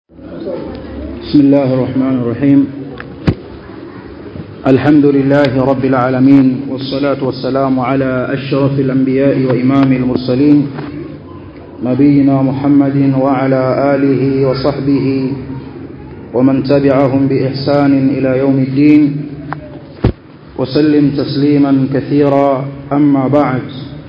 بسم الله الرحمن الرحيم الحمد لله رب العالمين والصلاة والسلام على أشرف الأنبياء وإمام المرسلين نبينا محمد وعلى آله وصحبه ومن تبعهم بإحسان إلى يوم الدين وسلم تسليما كثيرا أما بعد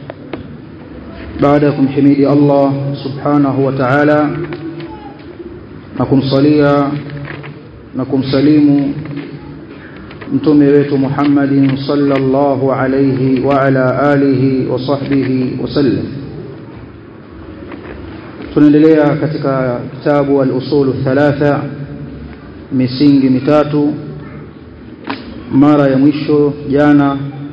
بعدكم حميد الله سبحانه وتعالى na kumsalia na kumsalimu mtume wetu Muhammadin sallallahu alayhi wa ala alihi wa sahbihi wasallam tunaendelea katika kitabu al-usul thalatha misingi mitatu mara ya mwisho jana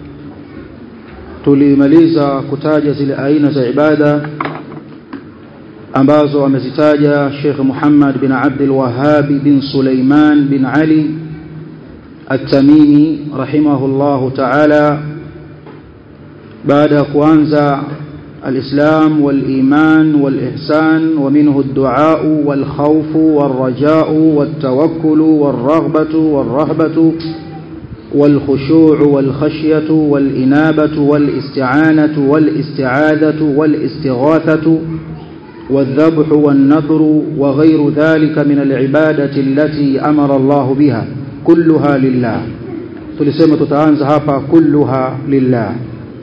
tulimaliza kutaja zile aina za ibada ambazo amezitaja Sheikh Muhammad bin Abdul Wahhab bin Sulaiman bin Ali At-Tamimi rahimahullahu ta'ala baada kuanza الإسلام والإيمان والإحسان ومنه الدعاء والخوف والرجاء والتوكل والرغبة والرهبة والخشوع والخشية والإنابة والاستعانة والاستعاذة والاستغاثة والذبح والنذر وغير ذلك من العبادة التي أمر الله بها كلها لله tulisema tutaanza hapa kulluha lillah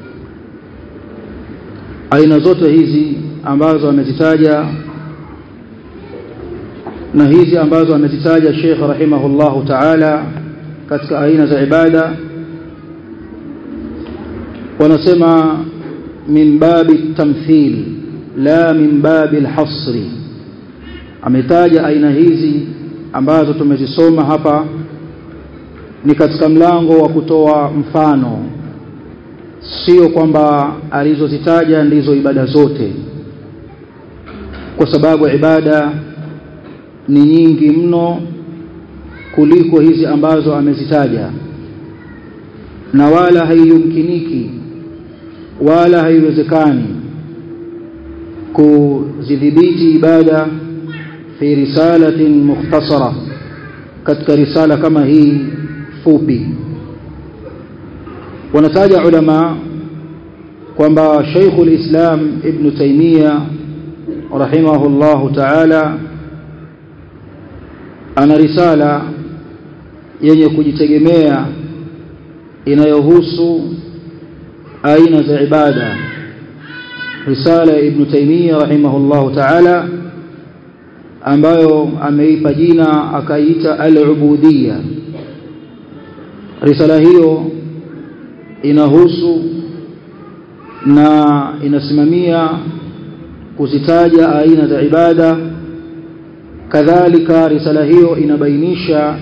aina zote hizi ambazo amezitaja na hizi ambazo amezitaja Sheikh rahimahullahu ta'ala katika aina za ibada wanasema min babi tamthil la min babi alhasri ametaja aina hizi ambazo tumezisoma hapa ni katika mlango wa kutoa mfano sio kwamba alizozitaja ndizo ibada zote kwa sababu ibada ni nyingi mno kuliko hizi ambazo amezitaja na wala haiyumkiniki wala haiwezekani kuzidhibiti ibada fi risalatin mukhtasara katika risala kama hii fupi wanataja ulama kwamba Sheikhul Islam Ibn Taymiyyah rahimahullahu ta'ala ana risala yenye kujitegemea inayohusu aina za ibada risala ya Ibn Taymiyyah rahimahullahu ta'ala ambayo ameipa jina akaita al-ubudiyya risala hiyo inahusu na inasimamia kuzitaja aina za ibada kadhalika risala hiyo inabainisha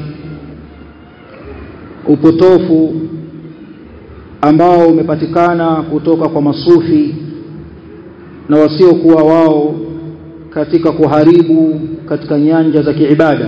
upotofu ambao umepatikana kutoka kwa masufi na wasiokuwa wao katika kuharibu katika nyanja za kiibada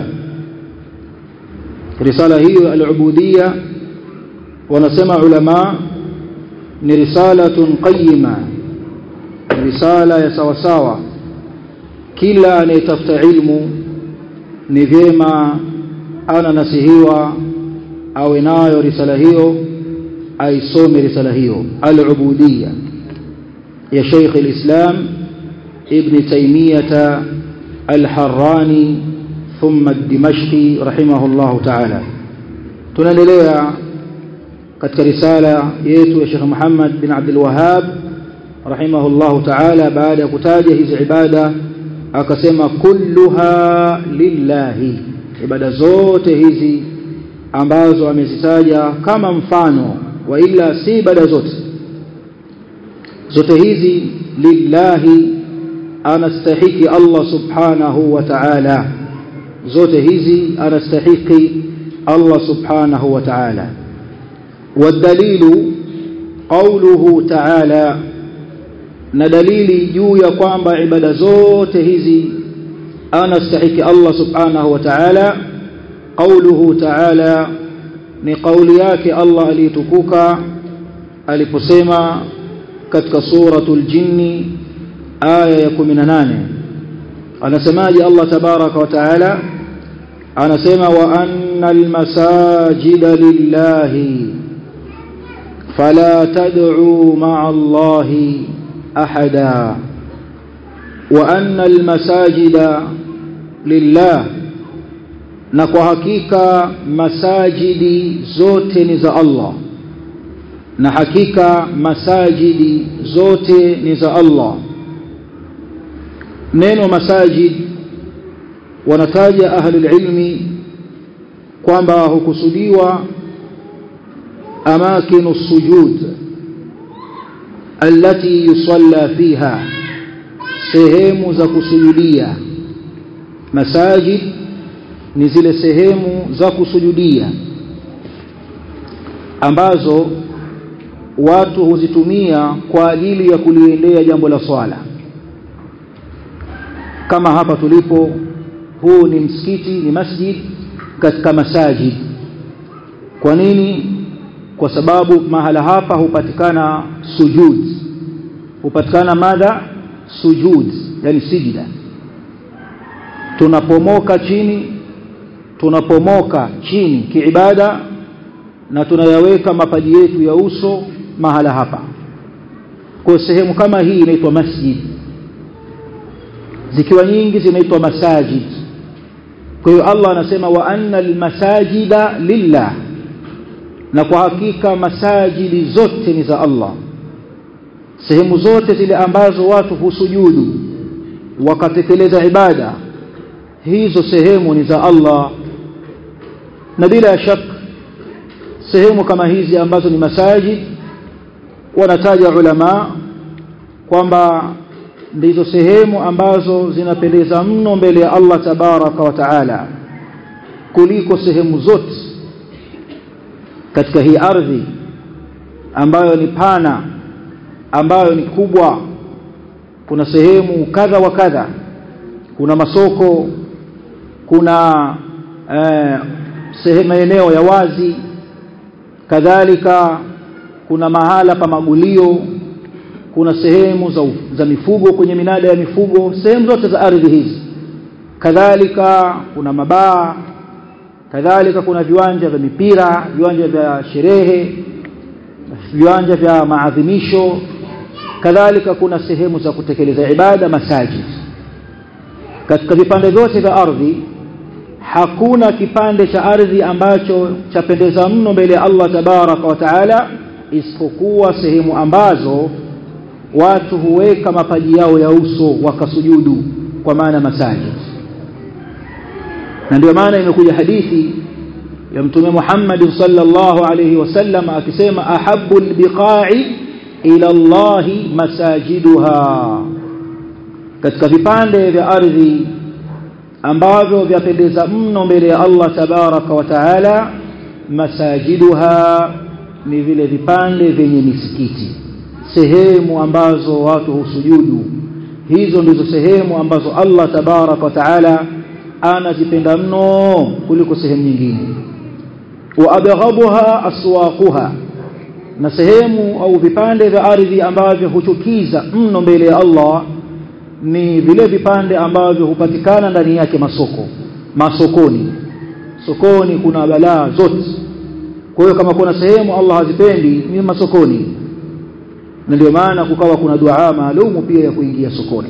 risala hiyo al-ubudiyya wanasema ulama ni risalatun qayyima risala ya sawasawa kila anayetafuta ilmu ni vyema ana nasihiwa awe nayo risala hiyo aisome risala hiyo al-ubudiyya ya Sheikh al-Islam Ibn Taymiyyah al-Harrani thumma ad-Dimashqi rahimahullah ta'ala tunaendelea katika risala yetu ya Sheikh Muhammad bin Abdul Wahhab rahimahullah ta'ala baada ya kutaja hizi ibada akasema kulluha lillahi ibada zote hizi ambazo amezitaja kama mfano wa ila si ibada zote zote hizi lillahi anastahiki Allah subhanahu wa ta'ala zote hizi anastahiki Allah subhanahu wa ta'ala والدليل قوله تعالى na dalili juu ya kwamba ibada zote hizi anastahiki Allah subhanahu wa ta'ala قوله تعالى ni kauli yake Allah aliyetukuka aliposema katika suratul jinni aya ya 18 anasemaje Allah tabaraka wa taala anasema wa annal masajida lillahi fala tad'u ma'a Allahi ahada wa annal masajida lillah na kwa hakika masajidi zote ni za Allah na hakika masajidi zote ni za Allah neno masajid wanataja ahlul ilmi kwamba hukusudiwa amakinu sujud allati yusalla fiha sehemu za kusujudia masajid ni zile sehemu za kusujudia ambazo watu huzitumia kwa ajili ya kuliendea jambo la swala kama hapa tulipo huu ni msikiti ni masjid katika masajid kwa nini kwa sababu mahala hapa hupatikana sujud hupatikana madha sujud yani sijida tunapomoka chini tunapomoka chini kiibada na tunayaweka mapaji yetu ya uso mahala hapa kwa sehemu kama hii inaitwa masjid zikiwa nyingi zinaitwa masajid kwa hiyo Allah anasema wa anna almasajida lillah na kwa hakika masajidi zote ni za Allah sehemu zote zile ambazo watu husujudu wakatekeleza ibada hizo sehemu ni za Allah na bila shaka sehemu kama hizi ambazo ni masajid wanataja ulama kwamba ndizo sehemu ambazo zinapendeza mno mbele ya Allah tabaraka wa taala kuliko sehemu zote katika hii ardhi ambayo ni pana ambayo ni kubwa kuna sehemu kadha wa kadha kuna masoko kuna eh, sehemu maeneo ya wazi kadhalika kuna mahala pa magulio kuna sehemu za, za mifugo kwenye minada ya mifugo sehemu zote za ardhi hizi kadhalika kuna mabaa kadhalika kuna viwanja vya mipira viwanja vya sherehe viwanja vya maadhimisho kadhalika kuna sehemu za kutekeleza ibada masajid katika vipande vyote vya ardhi hakuna kipande cha ardhi ambacho chapendeza mno mbele ya Allah tabaraka wa taala isipokuwa sehemu ambazo watu huweka mapaji yao ya uso wakasujudu kwa maana masajid na ndio maana imekuja hadithi ya mtume Muhammad sallallahu alayhi wasallam akisema ahabbu albiqa'i ila Allah masajiduha katika vipande vya ardhi ambavyo vyapendeza mno mbele ya Allah tabaraka wa taala masajiduha ni vile vipande vyenye misikiti sehemu ambazo watu husujudu hizo ndizo sehemu ambazo Allah tabaraka wa taala anazipenda mno kuliko sehemu nyingine wa abghabuha aswaquha na sehemu au vipande vya ardhi ambavyo huchukiza mno mbele ya Allah ni vile vipande ambavyo hupatikana ndani yake masoko masokoni sokoni kuna balaa zote kwa hiyo kama kuna sehemu Allah hazipendi ni masokoni na ndio maana kukawa kuna dua maalumu pia ya kuingia sokoni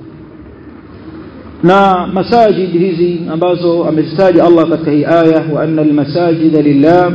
na masajid hizi ambazo amezitaja Allah katika hii aya wa anna almasajida lillah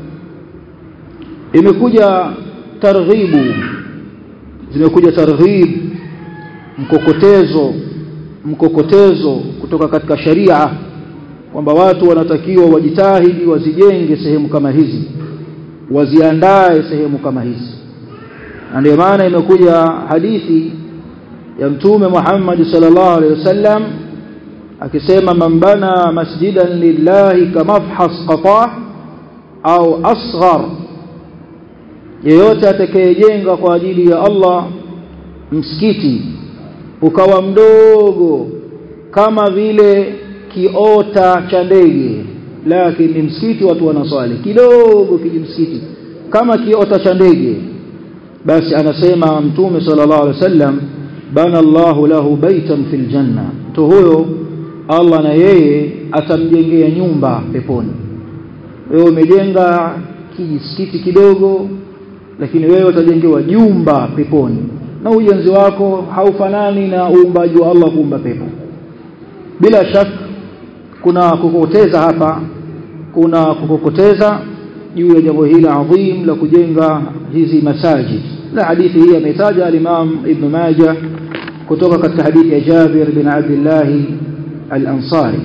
imekuja targhibu zimekuja targhib mkokotezo mkokotezo kutoka katika sharia kwamba watu wanatakiwa wajitahidi wazijenge sehemu kama hizi waziandae sehemu kama hizi na ndio maana imekuja hadithi ya mtume Muhammad sallallahu alaihi wasallam akisema man bana masjidan lillahi kamafhas qata au asghar yeyote atakayejenga kwa ajili ya Allah msikiti ukawa mdogo kama vile kiota cha ndege lakini msikiti watu wanaswali kidogo kijimsikiti kama kiota cha ndege basi anasema mtume sallallahu alaihi wasallam bana Allahu lahu baitan fil janna mtu huyo Allah na yeye atamjengea nyumba peponi wewe umejenga kijisikiti kidogo lakini wewe utajengewa jumba peponi na ujenzi wako haufanani na uumbaji wa Allah kuumba pepo bila shaka kuna kukokoteza hapa kuna kukokoteza juu ya jambo hili adhim la kujenga hizi masajid na hadithi hii ametaja al-Imam Ibn Majah kutoka katika hadithi ya Jabir bin Abdullah al-Ansari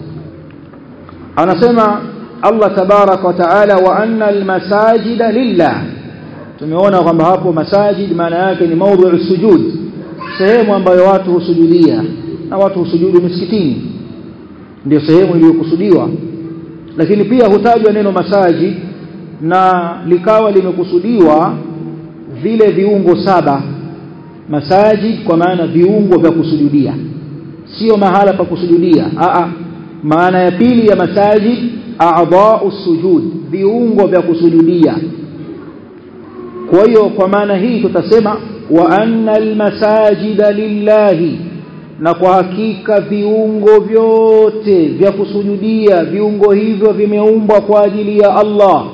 anasema Allah tabarak wa taala wa anna al-masajida lillah tumeona kwamba hapo masajid maana yake ni maudhu sujud sehemu ambayo watu husujudia na watu husujudu misikitini ndio sehemu iliyokusudiwa lakini pia hutajwa neno masajid na likawa limekusudiwa vile viungo saba masajid kwa maana viungo vya kusujudia sio mahala pa kusujudia a maana ya pili ya masajid a'dha'u sujud viungo vya kusujudia kwa hiyo kwa maana hii tutasema wa anna almasajida lillahi na kwa hakika viungo vyote vya kusujudia viungo hivyo vimeumbwa kwa ajili ya Allah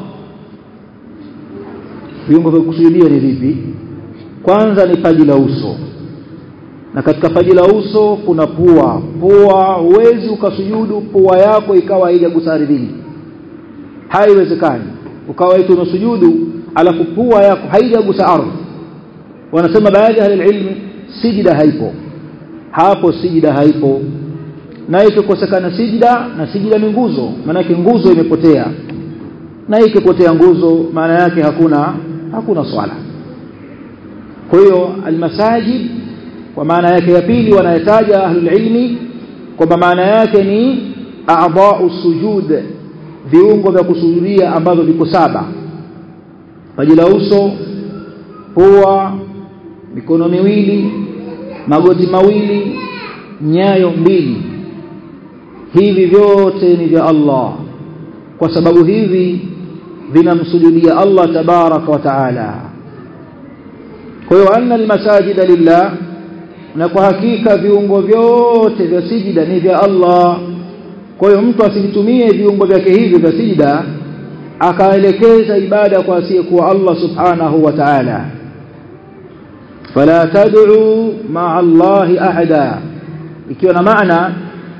viungo vya kusujudia ni vipi kwanza ni paji la uso na katika paji la uso kuna pua pua huwezi ukasujudu pua yako ikawa haijagusa ardhini haiwezekani ukawa eti unasujudu alafu pua yako haijagusa ardhi wanasema baadhi ya ilmu sijida haipo hapo sijida haipo na ikikosekana sijida na sijida ni nguzo maanake nguzo imepotea na ikipotea nguzo maana yake hakuna hakuna swala kwa hiyo almasajid kwa maana yake ya pili wanayataja ahlul ilmi kwamba maana yake ni a'dha'u sujud viungo vya kusujudia ambavyo viko saba paji la uso pua mikono miwili magoti mawili nyayo mbili hivi vyote ni vya Allah kwa sababu hivi vinamsujudia Allah tabaraka wa taala kwa hiyo anna almasajida lillah na kwa hakika viungo vyote vya sijida ni vya Allah kwa hiyo mtu asivitumie viungo vyake hivi vya sijida akaelekeza ibada kwa asiyekuwa Allah subhanahu wa ta'ala fala tad'u ma'a Allahi ahada ikiwa na maana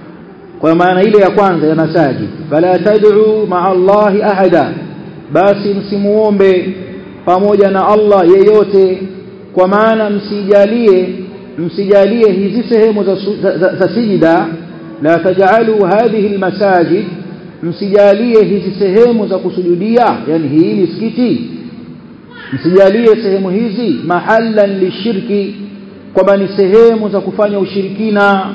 kwa maana ile ya kwanza ya masajid fala tad'u ma'a Allahi ahada basi msimuombe pamoja na Allah yeyote kwa maana msijalie msijalie hizi sehemu za, za, za, za sijida la taj'alu hadhihi almasajid msijalie hizi sehemu za kusujudia yani hii misikiti msijalie sehemu hizi mahallan lishirki kwamba ni sehemu za kufanya ushirikina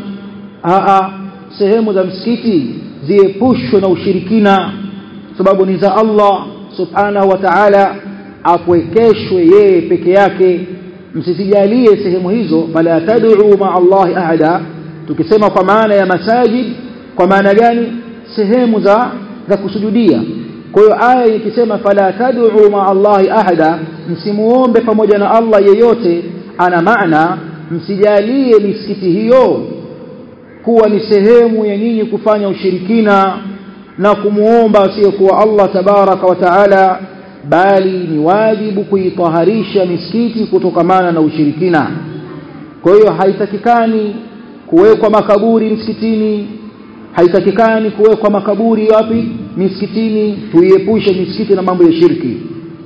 aa sehemu za msikiti ziepushwe na ushirikina sababu ni za Allah subhanahu wa ta'ala apwekeshwe yeye peke yake msisijalie sehemu hizo fala tad'u ma Allah ahada tukisema kwa maana ya masajid kwa maana gani sehemu za za kusujudia kwa hiyo aya ikisema fala tad'u ma Allah ahada msimuombe pamoja na Allah yeyote ana maana msijalie misikiti hiyo kuwa ni sehemu ya nyinyi kufanya ushirikina na kumuomba asiyekuwa Allah tabaraka wa taala bali ni wajibu kuitaharisha misikiti kutokamana na ushirikina kwa hiyo haitakikani kuwekwa makaburi msikitini haitakikani kuwekwa makaburi wapi misikitini tuiepushe misikiti na mambo ya shirki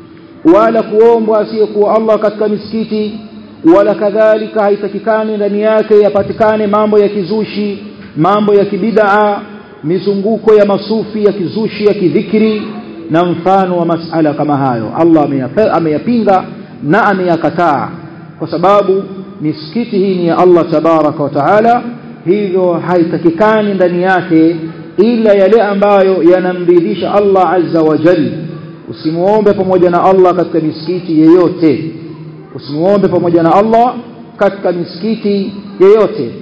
wala kuombwa asiyekuwa Allah katika misikiti wala kadhalika haitakikani ndani yake yapatikane mambo ya kizushi mambo ya kibidaa mizunguko ya masufi ya kizushi ya kidhikri na mfano wa masala kama hayo Allah ameyapinga na ameyakataa kwa sababu misikiti hii ni ya Allah tabaraka wa taala hivyo haitakikani ndani yake ila yale ambayo yanamridhisha Allah azza wa jalla usimuombe pamoja na Allah katika misikiti yeyote usimuombe pamoja na Allah katika misikiti yeyote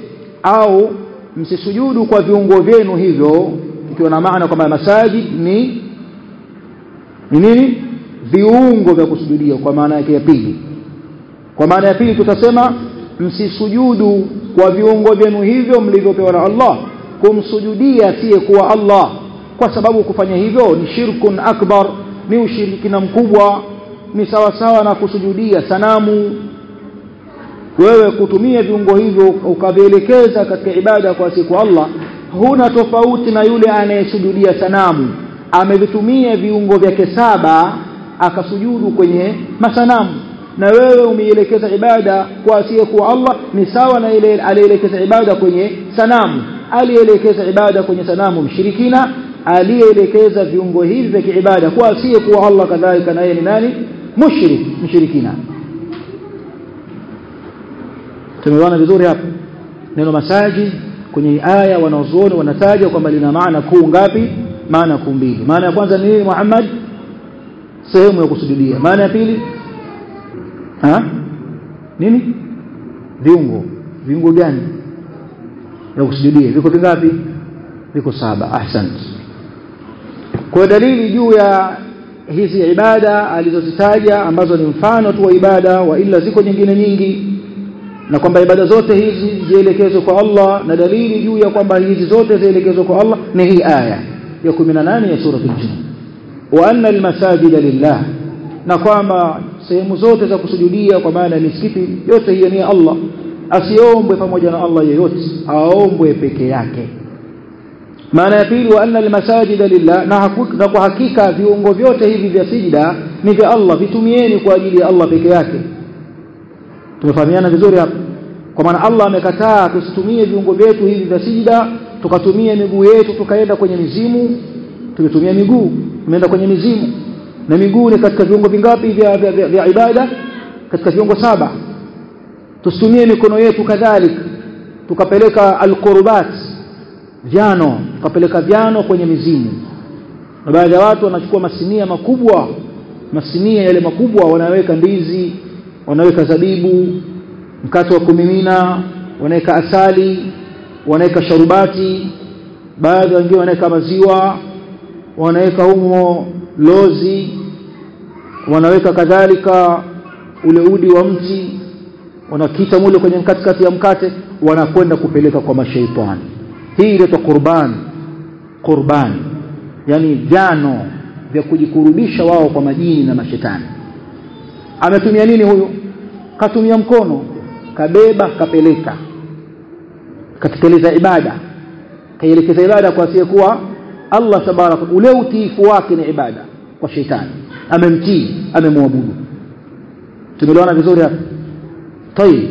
au msisujudu kwa viungo vyenu hivyo ikiwa na maana kwamba masajid ni ni nini viungo vya kusujudia kwa maana yake ya pili kwa maana ya pili tutasema msisujudu kwa viungo vyenu hivyo mlivyopewa na Allah kumsujudia asiye kuwa Allah kwa sababu kufanya hivyo ni shirkun akbar ni ushirikina mkubwa ni sawa sawa na kusujudia sanamu wewe kutumia viungo hivyo ukavielekeza katika ibada kwa siku Allah huna tofauti na yule anayesujudia sanamu amevitumia viungo vyake saba akasujudu kwenye masanamu na wewe umeielekeza ibada kwa asiyekuwa Allah ni sawa na ile alielekeza ibada kwenye sanamu alielekeza ibada kwenye sanamu mshirikina aliyeelekeza viungo hivi vya kiibada kwa asiyekuwa Allah kadhalika naye ni nani mushrik mshirikina tumeona vizuri hapa neno masaji kwenye aya wanaozuoni wanataja kwamba lina maana kuu ngapi maana kuu mbili maana ya kwanza ni nini Muhammad sehemu ya kusujudia maana ya pili ha nini viungo viungo gani ya kusujudia viko vingapi viko saba ahsant kwa dalili juu ya hizi ibada alizozitaja ambazo ni mfano tu wa ibada wa ila ziko nyingine nyingi na kwamba ibada zote hizi zielekezwe kwa Allah na dalili juu ya kwamba hizi zote zielekezwe kwa Allah ni hii aya ya 18 ya sura al-jin wa anna al-masajida lillah na kwamba sehemu zote za kusujudia kwa maana ya misikiti yote hiyo ni Allah asiombwe pamoja na Allah yeyote aombwe peke yake maana ya pili wa anna almasajida lillah na, na kwa hakika viungo vyote hivi vya sijda ni vya Allah vitumieni kwa ajili ya Allah peke yake tumefahamiana vizuri hapa kwa maana Allah amekataa tusitumie viungo vyetu hivi vya sijda tukatumia miguu yetu tukaenda kwenye mizimu tumetumia miguu tumeenda kwenye mizimu na miguu ni katika viungo vingapi vya, vya, vya, vya ibada katika viungo saba tusitumie mikono yetu kadhalika tukapeleka alqurbat vyano tukapeleka vyano kwenye mizimu na baadhi ya watu wanachukua masinia makubwa masinia yale makubwa wanaweka ndizi wanaweka zabibu mkate wa kumimina wanaweka asali wanaweka sharubati baadhi wengine wanaweka maziwa wanaweka humo lozi wanaweka kadhalika ule udi wa mti wanakita mule kwenye katikati ya mkate wanakwenda kupeleka kwa mashaitani hii inaitwa qurban qurban yani vyano vya kujikurubisha wao kwa majini na mashetani ametumia nini huyu katumia mkono kabeba kapeleka katekeleza ibada kaielekeza ibada kwa asiyekuwa Allah tabaraka ule utiifu wake ni ibada kwa shetani amemtii amemwabudu tumeelewana vizuri hapa tayib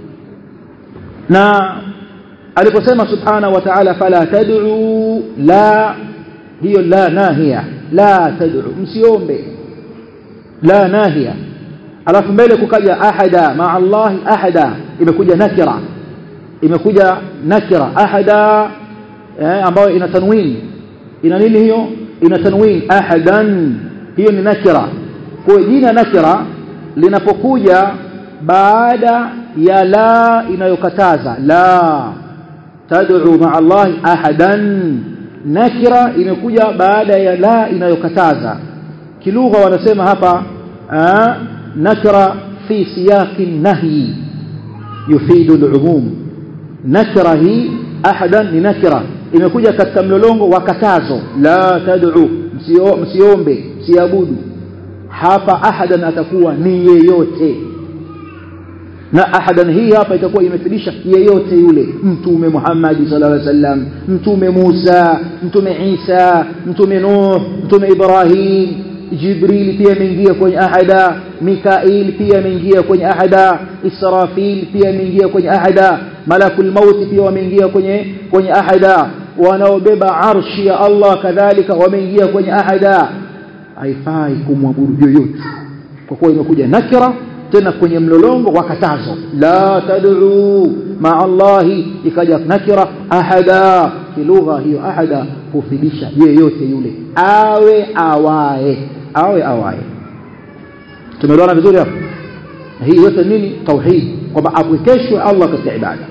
na aliposema subhana wa ta'ala fala tad'u la hiyo la nahia la tad'u msiombe la nahia alafu mbele kukaja ahada ma Allah ahada imekuja nakira imekuja nakira ahada eh, ambayo ina tanwin ina nini hiyo ina tanwin ahadan hiyo ni nakira kwa jina nakira linapokuja baada ya la inayokataza la tad'u ma'a Allah ahadan nakira imekuja baada ya la inayokataza kilugha wanasema hapa aa, nakira fi siyaqi nahyi yufidu al-umum nakira hii ahadan ni nakira imekuja katika mlolongo wa katazo la tad'u msio, msiombe msiabudu hapa ahadan atakuwa ni yeyote na ahadan hii hapa itakuwa imefidisha yeyote yule mtume Muhammad sallallahu alaihi wasallam mtume Musa mtume Isa mtume Nuh mtume Ibrahim Jibril pia ameingia kwenye ahada Mikail pia ameingia kwenye ahada Israfil pia ameingia kwenye ahada Malakul Maut pia wameingia kwenye kwenye ahada wanaobeba arshi ya Allah kadhalika wameingia kwenye ahada haifai kumwabudu yoyote kwa kuwa imekuja nakira tena kwenye mlolongo wa katazo la tad'u ma Allahi ikaja nakira ahada kilugha hiyo ahada hufidisha yeyote yule awe awae awe awae tumeelewana vizuri hapo hii yote nini tauhid kwamba apwekeshwe Allah katika ibada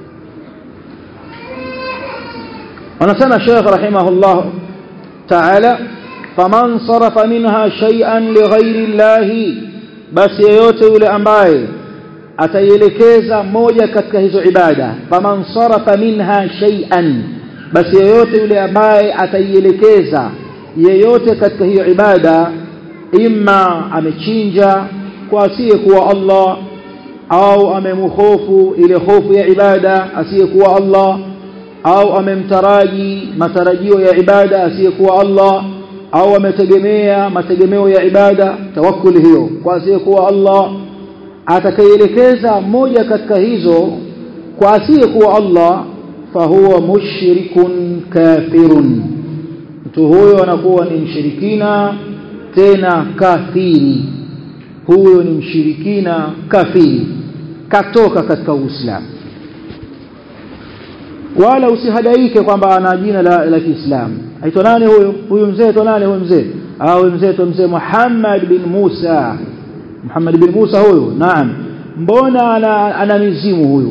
anasema Sheikh rahimahullah ta'ala faman sarafa minha shay'an lighairi Allah basi yeyote yule ambaye ataielekeza moja katika hizo ibada faman sarafa minha shay'an basi yeyote yule ambaye ataielekeza yeyote katika hiyo ibada imma amechinja kwa asiyekuwa Allah au amemhofu ile hofu ya ibada asiyekuwa Allah au amemtaraji matarajio ya ibada asiyekuwa Allah au ametegemea mategemeo ya ibada tawakkul hiyo kwa asiyekuwa Allah atakayeelekeza moja katika hizo kwa asiyekuwa Allah fahuwa mushrikun kafirun mtu huyo anakuwa ni mshirikina tena kafiri huyo ni mshirikina kafiri katoka katika Uislamu wala usihadaike kwamba ana jina la, la Kiislamu aitwa nani huyo huyu mzee aitwa nani huyo mzee au mzee aitwa mzee Muhammad bin Musa Muhammad bin Musa huyo naam mbona ana, ana mizimu huyu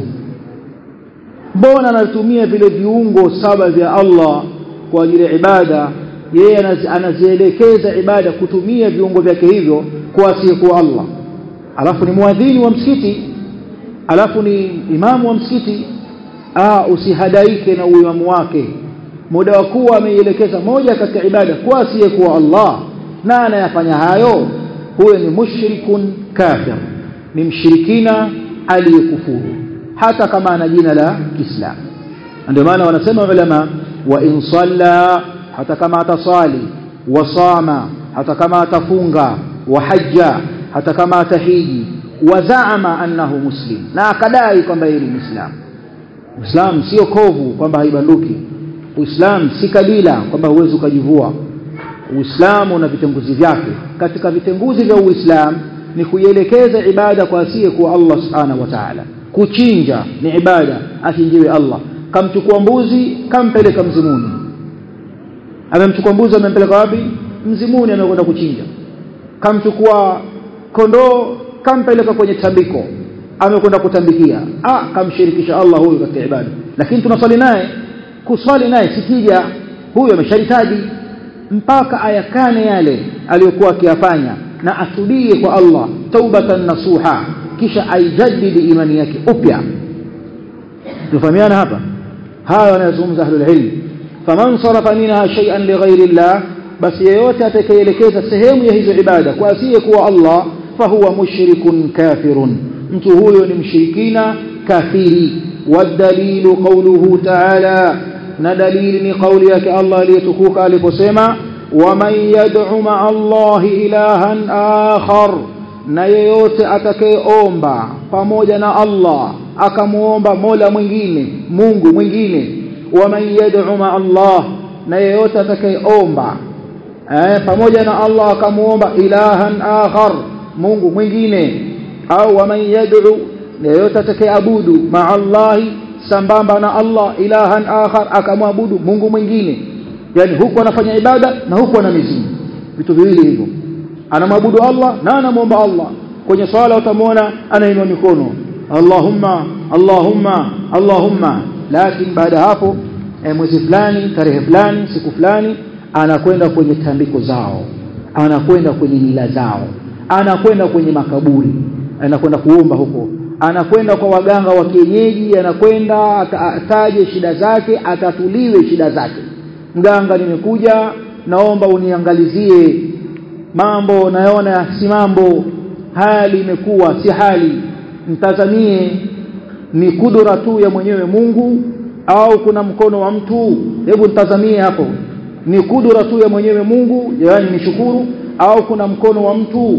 mbona anatumia vile viungo saba vya Allah kwa ajili ya ibada yeye anazielekeza ibada kutumia viungo vyake hivyo kwa asiyekuwa Allah alafu ni muadhini wa msikiti alafu ni imamu wa msikiti ah usihadaike na uimamu wake muda wa kuwa ameielekeza moja katika ibada kwa asiyekuwa Allah na anayafanya hayo huyo ni mushrikun kafir ni mshirikina aliyekufuru hata kama ana jina la Kiislamu ndio maana wanasema ulama wa in salla hata kama atasali wasama hata kama atafunga wa hajja hata kama atahiji wazaama annahu muslim na akadai kwamba yeye ni muislamu Uislamu sio kovu kwamba haibanduki Uislamu si kabila kwamba huwezi ukajivua Uislamu una vitenguzi vyake katika vitenguzi vya Uislamu ni kuielekeza ibada kwa asiye kwa Allah subhanahu wa ta'ala kuchinja ni ibada achinjiwe Allah kamchukua mbuzi kampeleka mzimuni amemchukua mbuzi amempeleka wapi mzimuni amekwenda kuchinja kamchukua kondoo kampeleka kwenye tambiko amekwenda kutambikia ah kamshirikisha Allah huyu katika ibada lakini tunaswali naye kuswali naye sikija huyu amesharitaji mpaka ayakane yale aliyokuwa akiyafanya na atubie kwa Allah taubatan nasuha kisha aijadidi imani yake upya tufahamiana hapa haya wanayozungumza ahlul ilm faman sarafa minha shay'an lighairi Allah basi yeyote atakayeelekeza sehemu ya hizo ibada kwa asiye kuwa Allah fahuwa mushrikun kafirun mtu huyo ni mshirikina kafiri wadalilu qawluhu ta'ala na dalili ni kauli yake Allah aliyetukuka aliposema waman yad'u ma'a Allah ilahan akhar na yeyote atakayeomba pamoja na Allah akamuomba Mola mwingine Mungu mwingine waman yad'u ma'a Allah na yeyote atakayeomba eh, pamoja na Allah akamuomba ilahan akhar Mungu mwingine au waman yad'u na yeyote atakayeabudu ma'a Allah sambamba na Allah ilahan akhar akamwabudu Mungu mwingine yani huku anafanya ibada na huku ana mizimu vitu viwili hivyo anamwabudu Allah na anamuomba Allah kwenye swala utamwona anainua mikono Allahumma Allahumma Allahumma lakini baada hapo eh, mwezi fulani tarehe fulani siku fulani anakwenda kwenye tambiko zao anakwenda kwenye mila zao anakwenda kwenye makaburi anakwenda kuomba huko anakwenda kwa waganga wa kienyeji anakwenda ataje shida zake atatuliwe shida zake mganga nimekuja naomba uniangalizie mambo naona si mambo hali imekuwa si hali mtazamie ni kudura tu ya mwenyewe Mungu au kuna mkono wa mtu hebu mtazamie hapo ni kudura tu ya mwenyewe Mungu yaani nishukuru au kuna mkono wa mtu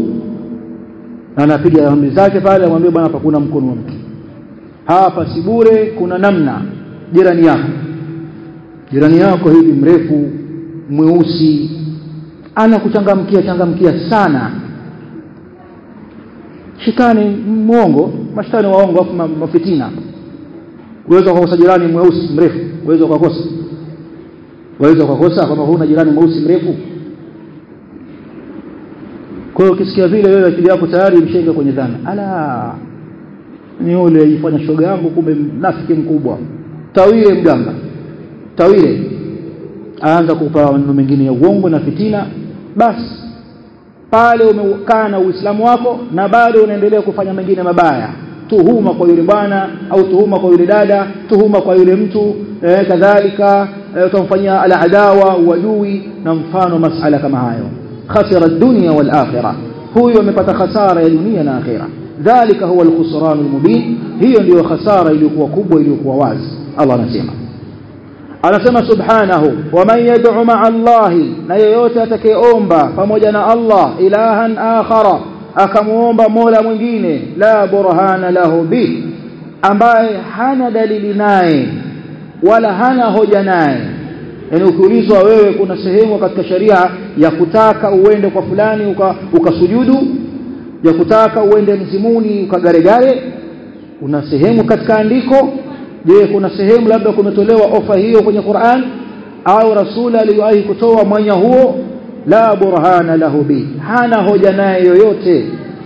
na anapiga amri zake pale amwambie bwana hapa kuna mkono wa mtu hapa si bure kuna namna jirani yako jirani yako hivi mrefu mweusi ana kuchangamkia changamkia sana shetani mwongo mashtani waongo afu mafitina uweza kukosa jirani mweusi mrefu uweza kukosa waweza kukosa kama huna jirani mweusi mrefu kwa hiyo ukisikia vile wewe akili yako tayari imshaingia kwenye dhana ala ni yule ifanya shoga yangu kumbe nafiki mkubwa tawile mganga tawile aanza kupa maneno mengine ya uongo na fitina basi pale umekaa na uislamu wako na bado unaendelea kufanya mengine mabaya tuhuma kwa yule bwana au tuhuma kwa yule dada tuhuma kwa yule mtu eh, kadhalika eh, utamfanyia aladawa uadui na mfano masala kama hayo khasira dunya wal akhirah huyo amepata khasara ya dunia na akhira dhalika huwa alkhusran almubin hiyo ndiyo khasara iliyokuwa kubwa iliyokuwa wazi Allah anasema anasema subhanahu waman yad'u ma'a Allahi na yeyote atakayeomba pamoja na Allah ilahan akhara akamuomba mola mwingine la burhana lahu bi ambaye hana dalili naye wala hana hoja naye yani ukiulizwa wewe kuna sehemu katika sharia ya kutaka uende kwa fulani ukasujudu uka ya kutaka uende mzimuni ukagaregare una sehemu katika andiko je kuna sehemu labda kumetolewa ofa hiyo kwenye Qur'an au rasuli aliwahi kutoa mwanya huo la burhana lahu bi hana hoja naye yoyote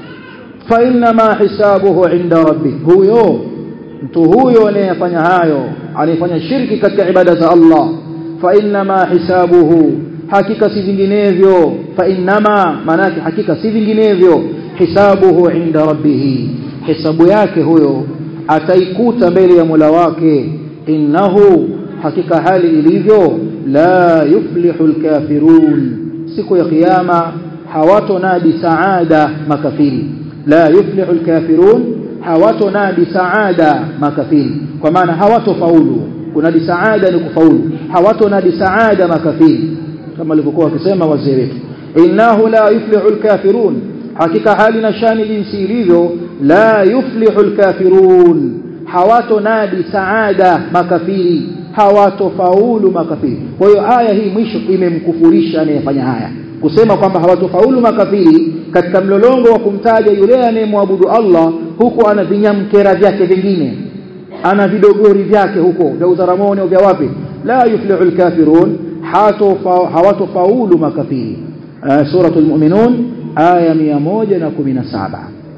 fa inna ma hisabuhu inda rabbi huyo mtu huyo anayefanya hayo anayefanya shirki katika ibada za Allah fa inna ma hisabuhu hakika si vinginevyo fa innama manake hakika si vinginevyo hisabuhu inda rabbih hisabu yake huyo ataikuta mbele ya Mola wake innahu hakika hali ilivyo la yuflihu alkafirun siku ya kiyama hawatonadi saada makafiri la yuflihu alkafirun hawatonadi saada makafiri kwa maana hawatofaulu kunadi saada ni kufaulu hawatonadi saada makafiri kama alivyokuwa akisema wazee wetu innahu la yuflihu alkafirun hakika hali na shani jinsi ilivyo la yuflihu alkafirun hawatonadi saada makafiri hawatofaulu makafiri kwa hiyo aya hii mwisho imemkufurisha anayefanya haya kusema kwamba hawatofaulu makafiri katika mlolongo wa kumtaja yule anayemwabudu Allah huku ana vinyamkera vyake vingine ana vidogori vyake huko vya uzaramoni au vya wapi la yuflihu alkafirun hawatofaulu makafiri suratul mu'minun aya 117